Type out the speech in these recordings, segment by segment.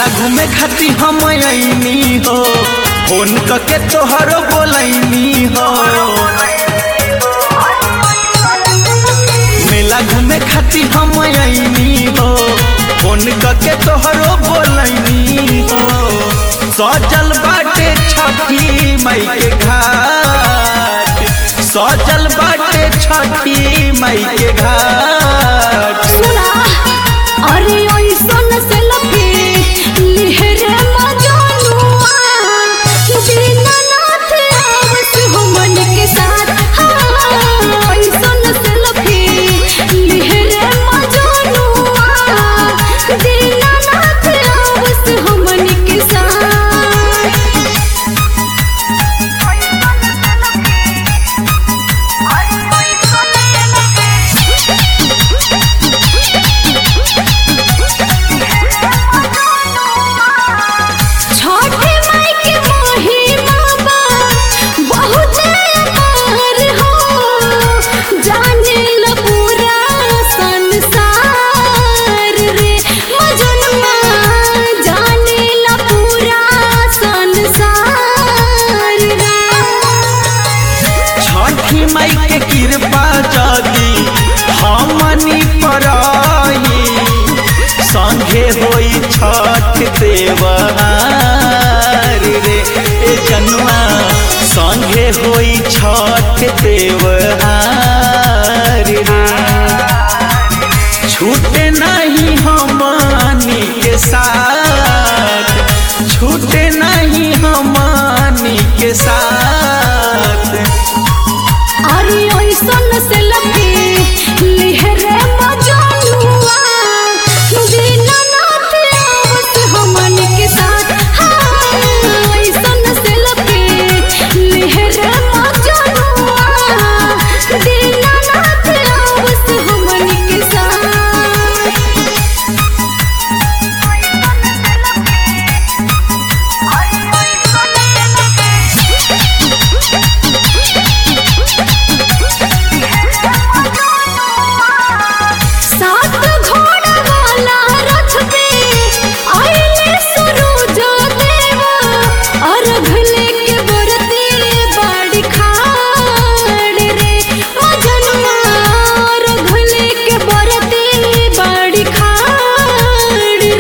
मेला घूमे खाती हम अइनी हो फोन करके तोहरो बोलैनी हो मेला घूमे खाती हम अइनी हो फोन करके तोहरो बोलैनी हो सजल बाटे छठी मई के घाट सजल बाटे छठी मई के घाट सुना अरे ओइसन से लपे लिहरे मजनुआ दीनानाथ आवस हमन के साथ हाँ, ओइसन से लपे लिहरे मजनुआ दीनानाथ आवस हमन के साथ छोटे माई के महिमा बा बहुत अपार हो जाने ल पूरा संसार रे मजनुआ जाने ल पूरा संसार रे छठी मई के कृपा जदी हमनी पर आई संगे होई छठ देवहार रे ए जनुआ संगे होई छठ देवहार रे छूटे नहीं हमनी के साथ छूटे नहीं हमनी के साथ अरे ओइसन से लपे लिहरे मजनुआ दीनानाथ आवस हमन के साथ हाँ, ओइसन से लपे लिहरे मजनुआ दीनानाथ आवस हमन के साथ सात घोड़ा वाला रथ पे आइले सूरज देवा अर्घ लेके बरती बाड़ी खाड़ रे मजनुआ अर्घ लेके बरती बाड़ी खाड़ रे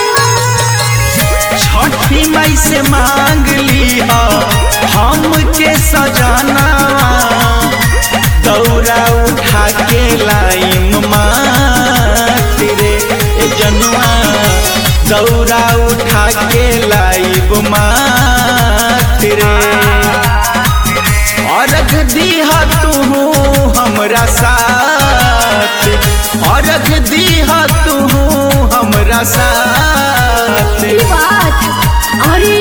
छठी मई से मांग ली हमके सजाना दौरा उठा के लाइम मात रे ए जनुआ दौरा उठा के लाइब मात रे अर्घ दीह तू हमरा साथ अर्घ दीह तू हमरा साथ बात अरे